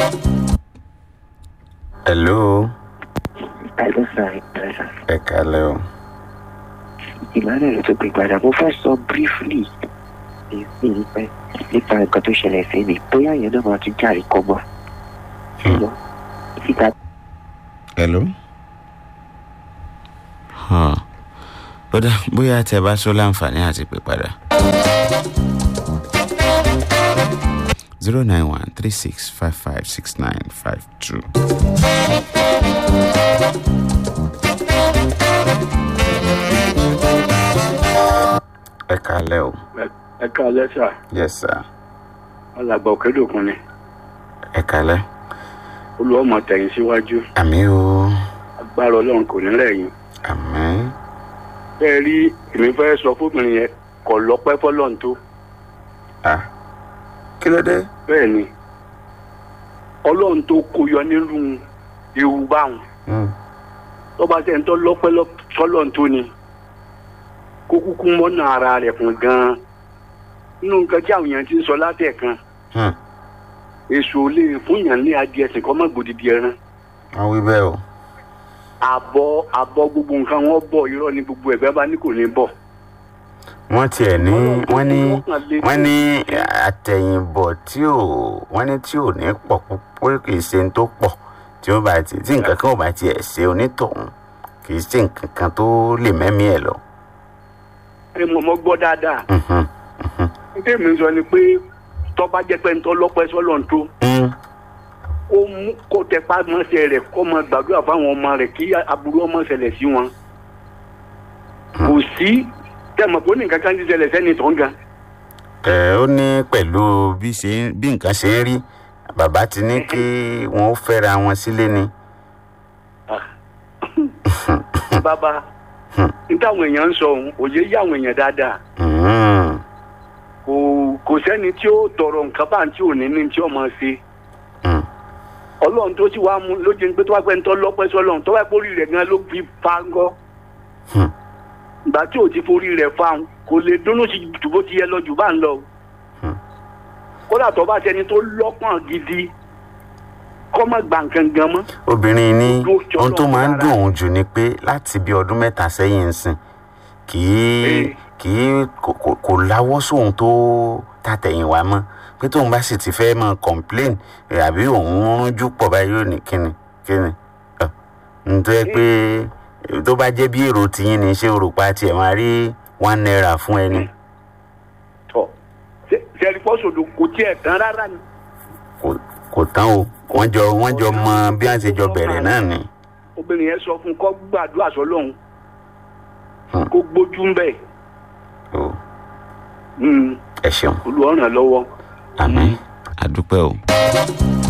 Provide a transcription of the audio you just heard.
hello Hello, sir. Yes, sir. ẹ kálẹ́ o Emmanuel tó gbé padà mo fẹ́ sọ briefly nípa nípa nǹkan tó ṣẹlẹ̀ sí mi bóyá ìyẹn náà máa tún járe kọ́gbọ́n. ṣùgbọ́n síta hello. Huh. ó dá bóyá tẹ bá sọ láǹfààní àti pè padà. zero nine one three six five five six nine five two. ẹ kálẹ́ o. ẹ káalẹ́ sà yes sir. alàgbà òkèdòkun ni ẹ kálẹ́. olùwọ́mọ tẹ̀yìn síwájú àmì o. agbára ọlọ́run kò ní rẹ̀yìn àmì. bẹ́ẹ̀ rí èmi fẹ́ sọ fóbìnrin yẹn kọ̀ lọ́pẹ́ fọlọ́run tó ah kí ló dé. bẹ́ẹ̀ ni ọlọ́run tó kó yọ nínú ewu báwọn Mm. tọ́ba tẹ̀ ń tọ́ lọ́pẹ́ lọ́- fọlọ́run tó ni kó kúkú mọ́nà ara rẹ̀ fún gan-an nínú nǹkan tí àwọn èèyàn ti ń sọ látẹ̀kan Hmm. èso lè fún yàn ní adìẹ sìn kọ́ mọ́ gbòdìdì ẹran wọ́n wí bẹ́ẹ̀ o. àbọ̀ àbọ̀ gbogbo nǹkan wọn bọ̀ irọ́ ni gbogbo ẹ̀gbẹ́ bá ní kò ní bọ̀. wọ́n tiẹ̀ ní wọ́n ní Wọ́n lé- wọ́n ní àtẹ̀yìnbọ̀ tí ò wọ́n ní tí ò ní pọ̀ púpọ̀ kì í ṣe ní tó pọ̀ tí ó bá ti tí nǹkan kan ò bá tiẹ̀ ṣe onítọ̀hún kì í ṣe nǹkan kan tó lè mẹ́mí ẹ̀ lọ. ẹ mọ̀ mọ́ gbọ́ dáadáa Mhm. nítorí mi sọ ni pé tọ́ba jẹ́ pé ntọ́ lọ́pẹ́ sọ́lọ̀ ń tó Mm. ó mú kó tẹpá mọ́sẹ̀ rẹ̀ kó máa gbàdúrà fáwọn ọmọ rẹ̀ kí aburú ọmọ ṣẹlẹ̀ sí wọn. kò sí tẹ̀mọ̀ pé ó ní nǹkan kan ti ṣẹlẹ̀ sẹ́ni tó ń gan. ẹ ó ní pẹ̀lú bí ṣe ń- bí nǹkan ṣe ń rí bàbá ti ní kí wọ́n ó fẹ́ra wọn sílé ni. bàbá n táwọn èèyàn ń sọ òun òye yí àwọn èèyàn dáadáa Mm. kò kò sẹ́ni tí ó tọrọ nǹkan bá ń tí ò ní ní tí ó máa ṣe. Mm. ọlọ́run tó sì wá mú lójú ní pé tó wá pẹ́ ń tọ́ lọ́pẹ́ sọ́lọ́run tó wá pórí rẹ̀ gan ló fi fa ń gọ́. Hmm. ìgbà tí ò ti forí rẹ̀ fa ń kò lè dúnú sí jù bó ti yẹ lọ jù bá ń lọ. Hmm. kódà tó bá ṣẹni tó lọ́pọ̀n gidi kọ́ mọ́ gbà nǹkan gan mọ́. obìnrin ní Ojú ọjọ́ ohun tó máa ń rárá. dùn òun jù ni pé láti bí ọdún mẹ́ta sẹ́yìn ń sìn kì í Eh. kì í kò- kò kò láwọ́ sóhun tó tàtẹ̀yìnwá mọ́ pé tóun bá sì ti fẹ́ máa complain eh, àbí òun rúnjú pọ̀ báyìí yóò ní kíni kíni Ọ̀, nítorí pé eh, tó bá jẹ́ bí èrò tiyín ni ṣé òrùpa tiẹ̀ máa rí one naira fún ẹni tọ́ sẹ́ni pọ́sọ̀dọ̀ kò tiẹ̀ tán rárá ni. kò kò tán o wọ́n jọ wọ́n jọ mọ bí wọ́n ṣe jọ bẹ̀rẹ̀ náà ni. obìnrin yẹn sọ fún kọ́ gbàdúrà sọ́lọ́run Hmm. kó gbójú ń bẹ̀ o ẹ ṣeun. olùwọ́ràn lọ́wọ́. àmín àdúpẹ́ o.